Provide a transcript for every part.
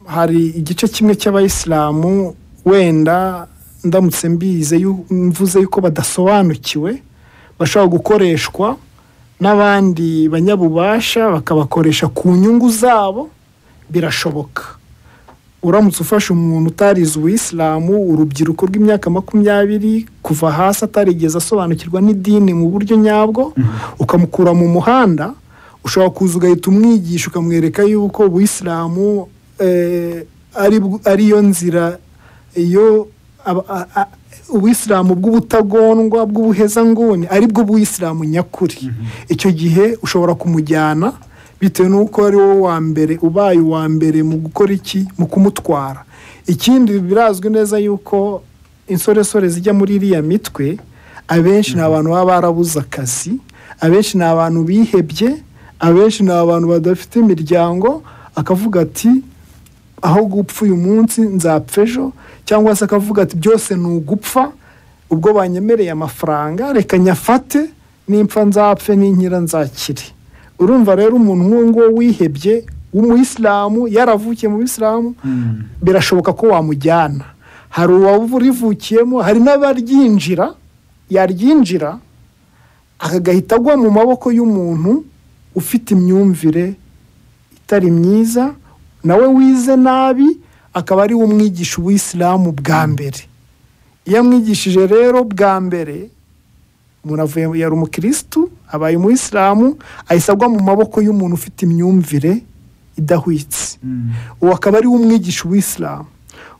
hari igice kimwe cy'abayisilamu wenda ndamutse mbize yu- mvuze yuko badasobanukiwe bashobora gukoreshwa n'abandi banyabubasha bakabakoresha ku nyungu zabo birashoboka uramutse ufashe umuntu utarize ubuyisilamu urubyiruko rw'imyaka makumyabiri kuva hasi atarigeze asobanukirwa n'idini mu buryo nyabwo ukamukura mu muhanda ushobora kuza ugahita umwigisha ukamwereka yuko ubuyisilamu eh, ari bw- ariyo nzira iyo aba- a- a- ubuyisilamu bw'ubutagondwa bw'ubuhezanguni aribwo buyisilamu nyakuri icyo gihe ushobora kumujyana bitewe n'uko ari wowe wa mbere ubaye uwa mbere mu gukora iki mu kumutwara ikindi birazwi neza yuko insoresore zijya muri iriya mitwe abenshi ni abantu baba barabuze akazi abenshi ni abantu bihebye abenshi ni abantu badafite imiryango akavuga ati aho gupfa uyu munsi nzapfa ejo cyangwa se akavuga ati byose ni ugupfa ubwo banyemereye amafaranga reka nyafate nimpfa nzapfe n'inkira nzakire urumva rero umuntu nk'uwo nguwo wihebye w'umuyisilamu yaravukiye mu bisilamu birashoboka ko wamujyana hari uwarivukiyemo hari n'abaryinjira yaryinjira akagahita agwa mu maboko y'umuntu ufite imyumvire itari myiza nawe wize nabi akaba ari we umwigisha ubuyisilamu bwa mbere iyo amwigishije rero bwa mbere umuntu avuye yari umukirisitu abaye umuyisilamu ahise agwa mu maboko y'umuntu ufite imyumvire idahwitse uwo akaba ari we umwigisha ubuyisilamu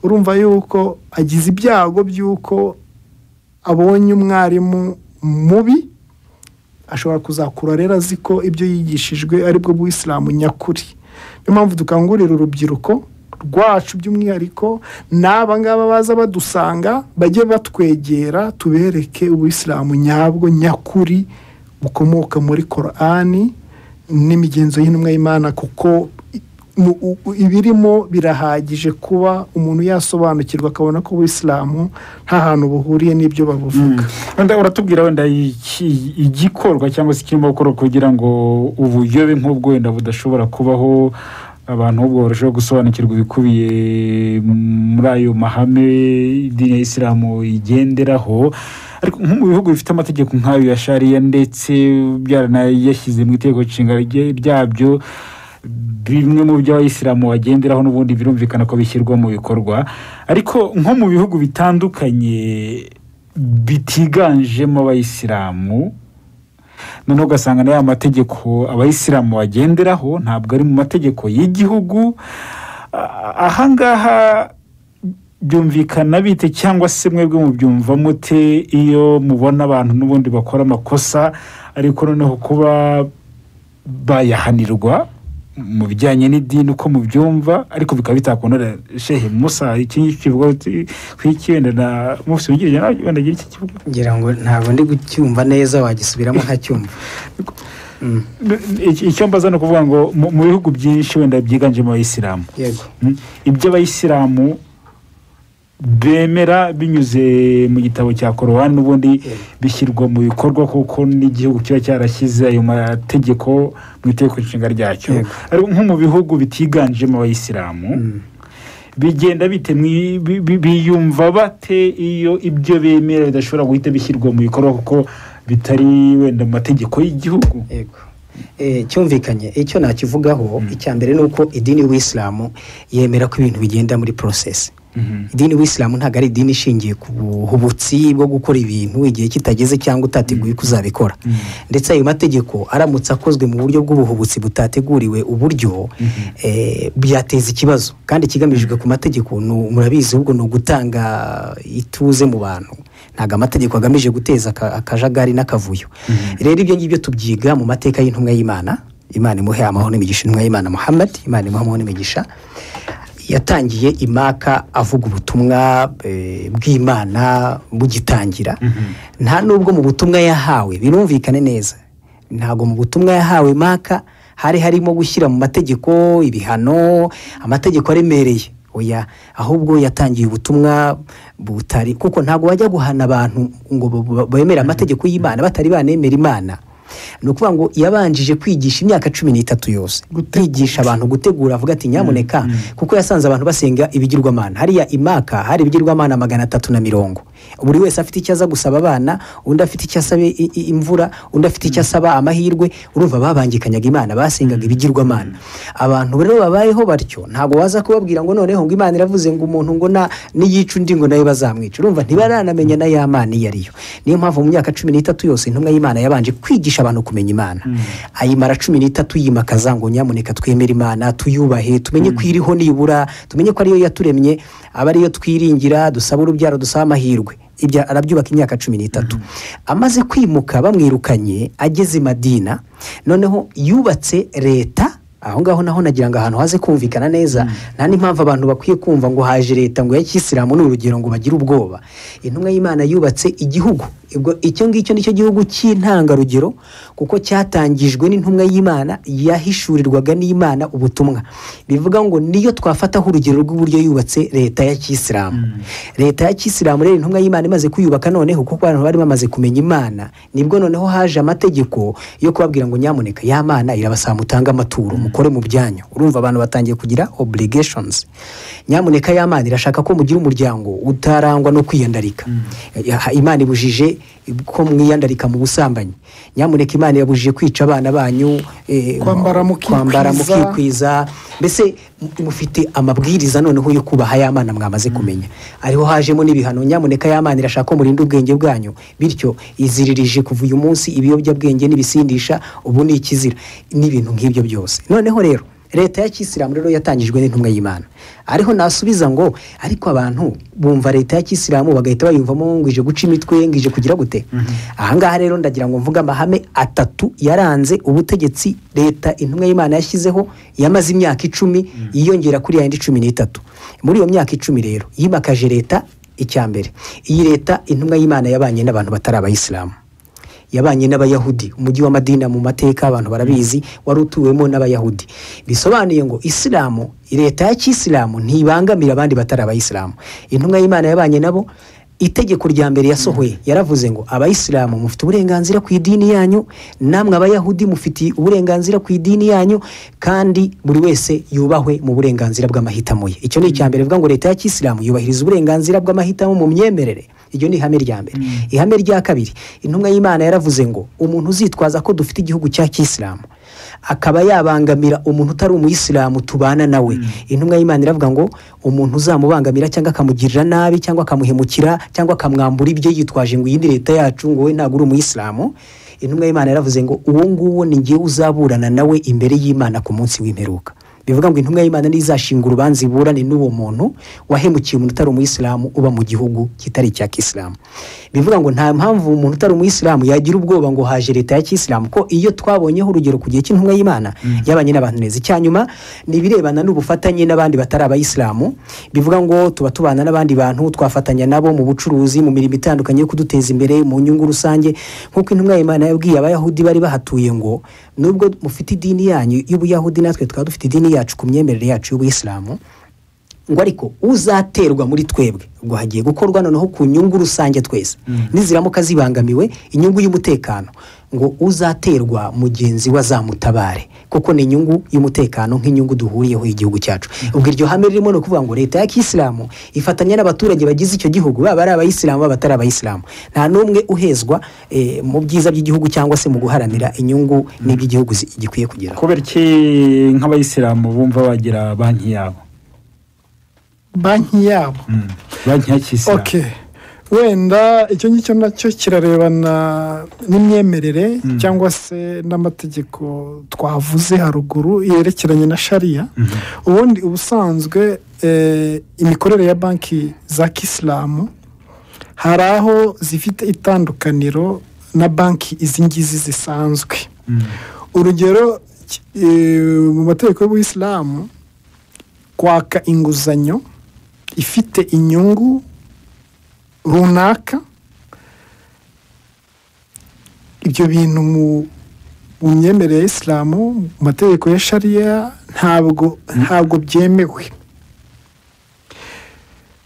urumva yuko agize ibyago by'uko abonye umwarimu mubi ashobora kuzakura rero azi ko ibyo yigishijwe aribwo bw'isilamu nyakuri niyo mpamvu dukangurira urubyiruko rwacu by'umwihariko ni aba ngaba baza badusanga bajye batwegera tubereke ubuyisilamu nyabwo nyakuri bukomoka muri korani n'imigenzo y'intumwa y'imana kuko i- mu- u- u- ibirimo birahagije kuba umuntu yasobanukirwa akabona ko ubuyisilamu nta hantu buhuriye n'ibyo babuvuga wenda uratubwira wenda iki- igikorwa cyangwa se ikirimo gukorwa kugira ngo ubuyobe nk'ubwo wenda budashobora kubaho abantu ahubwo barushaho gusobanukirwa ibikubiye muri ayo mahame idini ya isilamu igenderaho ariko nko mu bihugu bifite amategeko nk'ayo ya shariya ndetse byaranayashyize mu itegeko nshinga rye- ryabyo bimwe mu byo abayisilamu bagenderaho n'ubundi birumvikana ko bishyirwa mu bikorwa ariko nko mu bihugu bitandukanye bitiganjemo abayisilamu noneho ugasanga na ya mategeko abayisilamu bagenderaho ntabwo ari mu mategeko y'igihugu Ah, ahangaha byumvikana bite cyangwa se mwebwe mubyumva mute iyo mubona abantu n'ubundi bakora amakosa ariko noneho kuba bayahanirwa mu bijyanye n'idini uko mubyumva ariko bikaba bitakundana shehe musa iki ngiki kivuga ku iki wenda na musi wigirije nawe wenda agira iki kivuga ngira ngo ntabwo ndi gucyumva neza wagisubiramo nkacyumva Mm, Iki- icyo mbaza ni ukuvuga ngo mu mu bihugu byinshi wenda byiganjemo abayisilamu yego Mm. ibyo abayisilamu bemera binyuze mu gitabo cya korowani ubundi bishyirwa mu bikorwa kuko n'igihugu kiba cyarashyize ayo mategeko mu itegeko nshinga ryacyo Yego. ariko nko mu bihugu bitiganjemo abayisilamu Mm. bigenda bite mwi- bi- bi- biyumva bate iyo ibyo bemera bidashobora guhita bishyirwa mu bikorwa kuko bitari wenda mu mategeko y'igihugu yego Eh, cyumvikanye icyo nakivugaho icya mbere ni uko idini y'ubuyisilamu yemera ko ibintu bigenda muri porosesi Mhm. idini y'ubuyisilamu ntabwo ari idini ishingiye ku buhubutsi bwo gukora ibintu igihe kitageze cyangwa utateguye ko uzabikora ndetse ayo mategeko aramutse akozwe mu buryo bw'ubuhubutsi butateguriwe uburyo eh, byateza ikibazo kandi ikigamijwe ku mategeko ni- murabizi ahubwo ni ugutanga ituze mu bantu ntabwo amategeko agamije guteza aka- akajagari n'akavuyo rero ibyo ngibyo tubyiga mu mateka y'intumwa y'imana imana imuhe amahoro n'imigisha intumwa y'imana muhammad imana imuhe amahoro n'imigisha yatangiye imaka avuga ubutumwa eh, bw'imana bugitangira nta nubwo mu butumwa yahawe birumvikane neza ntabwo mu butumwa yahawe imaka hari harimo gushyira mu mategeko ibihano amategeko aremereye oya ahubwo yatangiye ubutumwa butari kuko ntabwo bajya guhana abantu ngo b- b- bemere amategeko y'imana batari banemera imana ni ukuvuga ngo yabanjije kwigisha imyaka cumi n'itatu yose kwigisha abantu gutegura avuga ati nyamuneka kuko yasanze abantu basenga ibigirwamana hariya imaka hari ibigirwamana magana atatu na mirongo buri wese afite icyo aza gusaba abana undi afite icyo asaba i- i- imvura undi afite icyo asaba amahirwe urumva babangikanyaga imana basengaga ibigirwamana abantu rero babayeho batyo ntabwo waza kubabwira ngo noneho ngo imana iravuze ngo umuntu ngo na niyica undi ngo nayo bazamwica urumva ntibaranamenya na ya mana iyo ariyo niyo mpamvu mu myaka cumi n'itatu yose intumwa y'imana yabanje kwigisha abantu kumenya imana ayimara cumi n'itatu yimakaza ngo nyamuneka twemere imana tuyubahe tumenye ko iriho nibura tumenye ko ariyo yaturemye aba ariyo twiringira dusaba urubyaro dusaba amahirwe ibyo arabyubaka imyaka cumi n'itatu amaze kwimuka bamwirukanye ageze i madina noneho yubatse leta aho ngaho naho nagira ngo ahantu haze kumvikana neza nta n'impamvu abantu bakwiye kumva ngo haje leta ngo ya kisilamu ni urugero ngo bagire ubwoba intumwa y'imana yubatse igihugu ubwo icyo ngicyo nicyo gihugu cy'intangarugero kuko cyatangijwe n'intumwa y'imana yahishurirwaga n'imana ubutumwa bivuga ngo niyo twafataho urugero rw'uburyo yubatse leta ya kisilamu leta ya kisilamu rero intumwa y'imana imaze kuyubaka noneho kuko abantu bari bamaze kumenya imana nibwo noneho haje amategeko yo kubabwira ngo nyamuneka ya mana irabasaba mutange amaturo mukore mu byanyu urumva abantu batangiye kugira obligations nyamuneka ya mana irashaka ko mugira umuryango utarangwa no kwiyandarika Ya- imana ibujije ko mwiyandarika mu busambanyi nyamuneka imana yabujije kwica abana banyu eh, Kwambara mukikwiza. kwambara mukikwiza mbese mufite amabwiriza noneho yo kubaha ya mana mwamaze kumenya ariho hajemo n'ibihano nyamuneka ya mana irashaka ko murinda ubwenge bwanyu bityo iziririje kuva uyu munsi ibiyobyabwenge n'ibisindisha ubu ni ikizira n'ibintu nk'ibyo byose noneho rero leta ya kisilamu rero yatangijwe n'intumwa y'imana ariho nasubiza ngo ariko abantu bumva leta ya kisilamu bagahita bayumvamo ngo ije guca imitwe ngo ije kugira gute ahangaha rero ndagira ngo mvuge amahame atatu yaranze ubutegetsi leta intumwa y'imana yashyizeho yamaze imyaka icumi yiyongera kuri yayindi cumi n'itatu muri iyo myaka icumi rero yimakaje leta icya mbere iyi leta intumwa y'imana yabanye n'abantu batari abayisilamu yabanye n'abayahudi umujyi wa madina mu mateka abantu barabizi wari utuwemo n'abayahudi bisobanuye ngo isilamu leta ya kisilamu ntibangamira abandi batari abayisilamu intumwa y'imana yabanye nabo itegeko rya mbere yasohoye yaravuze ngo abayisilamu mufite uburenganzira ku idini yanyu namwe abayahudi mufite uburenganzira ku idini yanyu kandi buri wese yubahwe mu burenganzira bw'amahitamo ye icyo ni icya mbere bivuga ngo leta ya kisilamu yubahiriza uburenganzira bw'amahitamo mu myemerere iryo ni ihame rya mbere ihame rya kabiri intumwa y'imana yaravuze ngo umuntu uzitwaza ko dufite igihugu cya kisilamu akaba yabangamira umuntu utari umuyisilamu tubana nawe intumwa y'imana iravuga ngo umuntu uzamubangamira cyangwa akamugirira nabi cyangwa akamuhemukira cyangwa akamwambura ibyo yitwaje ngo iyi ni leta yacu ngo wowe ntabwo uri umuyisilamu intumwa y'imana yaravuze ngo uwo nguwo ni ngewe uzaburana nawe imbere y'imana ku munsi w'imperuka bivuga ngo intumwa y'imana niyo izashinga urubanza iburane n'uwo muntu wahemukiye umuntu utari umuyisilamu uba mu gihugu kitari icya kisilamu bivuga ngo nta mpamvu umuntu utari umuyisilamu yagira ubwoba ngo haje leta ya kisilamu ko iyo twabonyeho urugero ku gihe cy'intumwa y'imana yabanye n'abantu neza icya nyuma ni ibirebana n'ubufatanye n'abandi batari abayisilamu bivuga ngo tuba tubana n'abandi bantu twafatanya nabo mu bucuruzi mu mirimo itandukanye yo kuduteza imbere mu nyungu rusange nk'uko intumwa y'imana yabwiye abayahudi bari bahatuye ngo nubwo mufite idini yanyu y'ubuyahudi natwe tukaba dufite idini yacu ku myemerere yacu y'ubuyisilamu ngo ariko uzaterwa muri twebwe ubwo hagiye gukorwa noneho ku nyungu rusange twese niziramuka zibangamiwe inyungu y'umutekano ngo uzaterwa mugenzi we azamutabare kuko ni inyungu y'umutekano nk'inyungu duhuriyeho y'igihugu cyacu ubwo iryo hame ririmo ni ukuvuga ngo leta ya kisilamu ifatanya n'abaturage bagize icyo gihugu baba ari abayisilamu baba batari abayisilamu nta n'umwe uhezwa eh, mu byiza by'igihugu cyangwa se mu guharanira inyungu n'iby'igihugu zi- gikwiye kugeraho kubera iki nk'abayisilamu bumva bagira banki yabo banki yabo Mm. banki ya kisilamu okay wenda icyo ngicyo nacyo kirarebana n'imyemerere cyangwa se n'amategeko twavuze haruguru yerekeranye na shariya ubundi ubusanzwe eh, imikorere ya banki za kisilamu hari aho zifite itandukaniro na banki izi ngizi zisanzwe Mm. urugero ki- eh, mu mategeko y'ubuyisilamu kwaka inguzanyo ifite inyungu runaka ibyo bintu mu mu myemerere ya isilamu mu mategeko ya shariya ntabwo ntabwo byemewe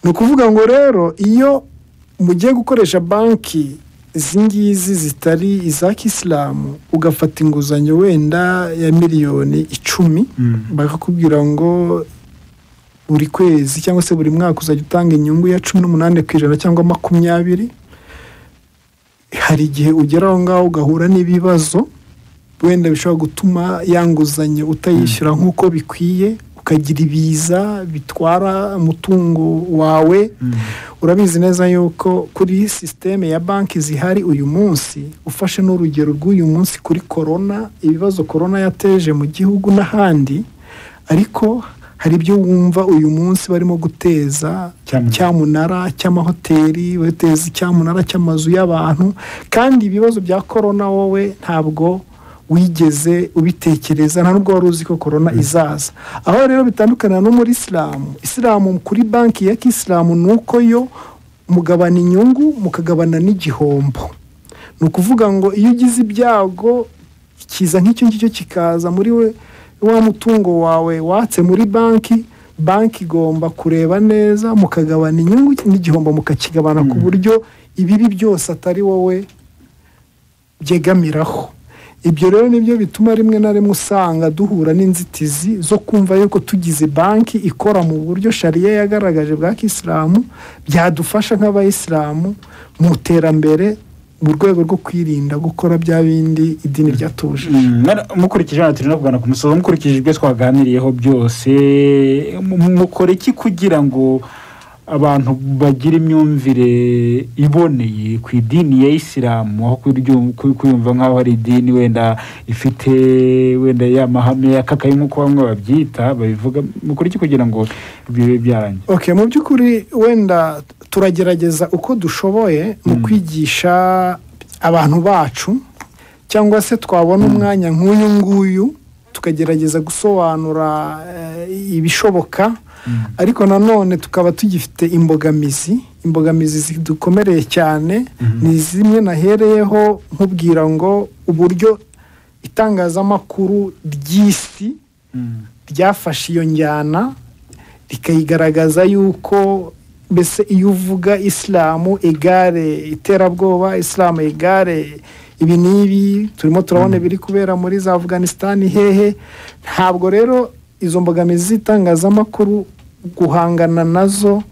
ni ukuvuga ngo rero iyo mugiye gukoresha banki izi ngizi zitari iza kisilamu ugafata inguzanyo wenda ya miliyoni icumi Mm. bakakubwira ngo buri kwezi cyangwa se buri mwaka uzajya utanga inyungu ya cumi n'umunani ku ijana cyangwa makumyabiri hari igihe ugera aho ngaho ugahura n'ibibazo wenda bishobora gutuma ya nguzanyo utayishyura nk'uko bikwiye ukagira ibiza bitwara umutungo wawe Mm. urabizi neza yuko kuri sisiteme ya banki zihari uyu munsi ufashe n'urugero rw'uyu munsi kuri korona ibibazo korona yateje mu gihugu n'ahandi ariko hari ibyo wumva uyu munsi barimo guteza Cyamunara. cyamunara cy'amahoteli bateza cyamunara cy'amazu y'abantu kandi ibibazo bya korona wowe ntabwo wigeze ubitekereza nta nubwo wari uzi ko korona izaza aho rero bitandukana no muri isilamu isilamu kuri banki ya kisilamu ni uko yo mugabana inyungu mukagabana n'igihombo ni ukuvuga ngo iyo ugize ibyago kiza nk'icyo ngicyo kikaza muri we wa mutungo wawe watse muri banki banki igomba kureba neza mukagabana inyungu n'igihombo mukakigabana ku buryo ibibi byose atari wowe byegamiraho ibyo rero nibyo bituma rimwe na rimwe usanga duhura n'inzitizi zo kumva yuko tugize banki ikora mu buryo shariya yagaragaje bwa kisilamu byadufasha nk'abayisilamu mu iterambere mu rwego rwo kwirinda gukora bya bindi idini ryatuje Mm, mwana- mukurikije hano turi no kugana ku musozo mukurikije ibyo twaganiriyeho byose mu- mu- mukora iki kugira ngo abantu bagire imyumvire iboneye ku idini ya isilamu aho kuryu- ku- kuyumva nk'aho ari idini wenda ifite wenda ya mahame yakakaye nk'uko bamwe babyita babivuga mukora iki kugira ngo ibyo bibe byarangira okay mu by'ukuri wenda turagerageza uko dushoboye mu kwigisha abantu bacu cyangwa se twabona umwanya nk'uyu nguyu tukagerageza gusobanura eh, ibishoboka ariko nanone tukaba tugifite imbogamizi imbogamizi zidukomereye cyane ni zimwe nahereyeho nkubwira ngo uburyo itangazamakuru ry'isi Mm, ryafashe iyo njyana rikayigaragaza yuko mbese iyo uvuga isilamu igare iterabwoba isilamu igare ibi n'ibi turimo turabona ibiri kubera muri za afganisitani hehe ntabwo rero izo mbogamizi z'itangazamakuru guhangana nazo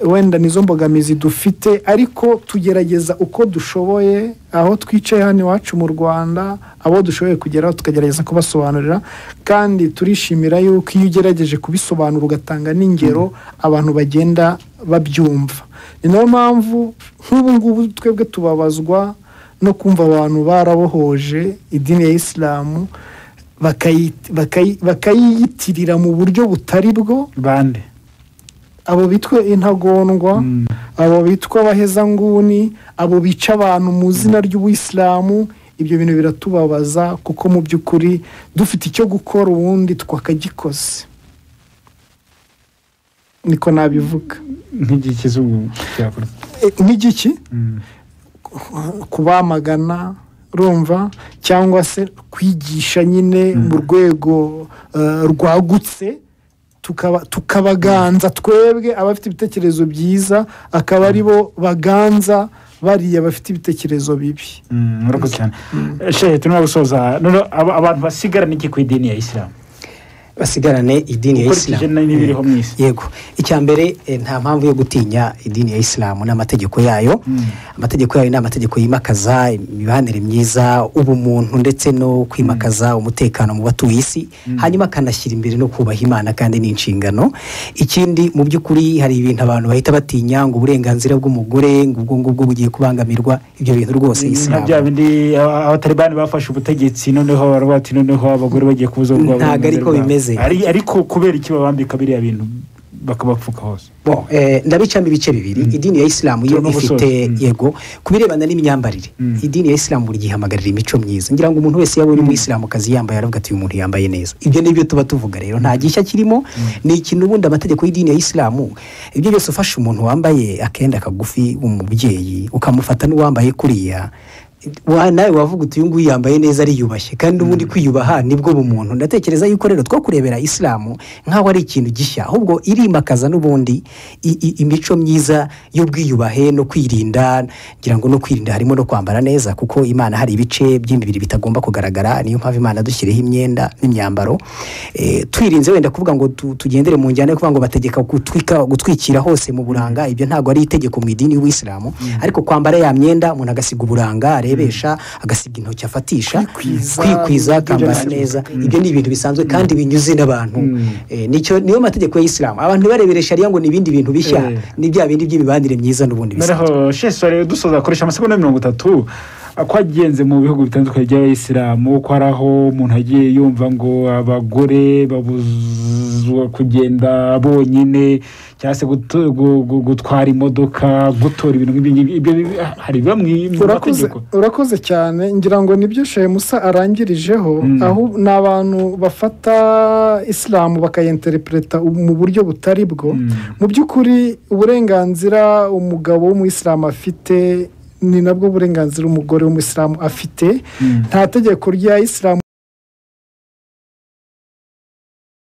wenda nizo mbogamizi dufite ariko tugerageza uko dushoboye aho twicaye hano iwacu mu rwanda abo dushoboye kugeraho tukagerageza kubasobanurira kandi turishimira yuko iyo ugerageje kubisobanura ugatanga n'ingero abantu bagenda babyumva ni nayo mpamvu nk'ubu ngubu twebwe tubabazwa no kumva abantu barabohoje idini ya isilamu bakayi- bakayi- bakayiyitirira mu buryo butari bwo bande abo bitwa intagondwa Mm. abo bitwa abahezanguni abo bica abantu mu izina ry'ubuyisilamu ibyo bintu biratubabaza kuko mu by'ukuri dufite icyo gukora ubundi twakagikoze niko nabivuga nk'igihe kizungu cyakora E, nk'igiki Mm, kubamagana urumva cyangwa se kwigisha nyine mu rwego eh, rwagutse tukaba- tukabaganza twebwe abafite ibitekerezo byiza akaba ari bo baganza bariya bafite ibitekerezo bibi mm, murakoze cyane shehe turimo gusoza noneho aba- abantu basigarana iki ku idini ya isilamu basigarane idini ya ukurikije isilamu n'ibiriho mu isi yego icya mbere eh, nta mpamvu yo gutinya idini ya isilamu n'amategeko yayo amategeko yayo ni amategeko yimakaza imibanire myiza ubumuntu ndetse no kwimakaza umutekano mu batuye isi hanyuma akanashyira imbere no kubaha imana kandi ni inshingano ikindi mu by'ukuri hari ibintu abantu bahita batinya ngo uburenganzira bw'umugore ngo ubwo ngubwo bugiye kubangamirwa ibyo bintu rwose nka isilamu bya bindi aba- abatalibani bafashe ubutegetsi noneho baravuga bati noneho abagore bagiye kubuza ubwabo Ntago uburenganzira ariko bwabo. bimeze. Ari- ariko kubera iki babambika biriya bintu bakabapfuka hose Bon, eh, ndabicamo ibice bibiri idini ya isilamu yo Turimo gusoza. ifite Mm. yego ku birebana n'imyambarire Mm. idini ya isilamu buri gihe ihamagarira imico myiza ngira ngo umuntu wese yaba uri umuyisilamukazi yambaye aravuga ati uyu muntu yambaye neza ibyo ni byo tuba tuvuga rero nta gishya kirimo ni ikintu ubundi amategeko y'idini ya isilamu ibyo byose ufashe umuntu wambaye akenda kagufi umubyeyi ukamufata n'uwambaye kuriya wa- nawe wavuga uti uyu nguyu yambaye neza ariyubashye kandi ubundi kwiyubaha nibwo bumuntu ndatekereza yuko rero two kurebera isilamu nk'aho ari ikintu gishya ahubwo irimakaza n'ubundi i- i- imico myiza y'ubwiyubahe no kwirinda ngira ngo no kwirinda harimo no kwambara neza kuko imana hari ibice by'imibiri bitagomba kugaragara niyo mpamvu imana dushyiriyeho imyenda n'imyambaro Eh, twirinze wenda kuvuga ngo tu- tugendere mu njyana yo kuvuga ngo bategeka gutwika gutwikira hose mu buranga ibyo ntabwo ari itegeko mu idini y'ubuyisilamu ariko kwambara ya myenda umuntu agasiga uburanga arebesha agasiga intoki afatisha Kwikwiza, kwikwiza ibyo akambara byose. neza ibyo ni ibintu bisanzwe kandi binyuze n'abantu Eh, nicyo niyo mategeko y'isilamu abantu ntibarebere shariya ngo ni ibindi bintu bishya Eh. ni bya bindi by'imibanire myiza n'ubundi bisanzwe noneho shesore dusoza akoresha amasegonda mirongo itatu kwagenze mu bihugu bitandukanye by'abayisilamu ko hari aho umuntu agiye yumva ngo abagore babuzwa kugenda bonyine cyangwa se gutu- gu- gu- gutwara imodoka gutora ibintu nk'ibyo ngibyo ibyo bi- hari bamwe mu urakoze mategeko urakoze cyane ngira ngo nibyo shemusa arangirijeho Mm. aho ni abantu bafata isilamu bakayenterepureta mu buryo butari bwo Mm. mu by'ukuri uburenganzira umugabo w'umuyisilamu afite ni nabwo burenganzira umugore w'umuyisilamu afite Mm. nta tegeko rya isilamu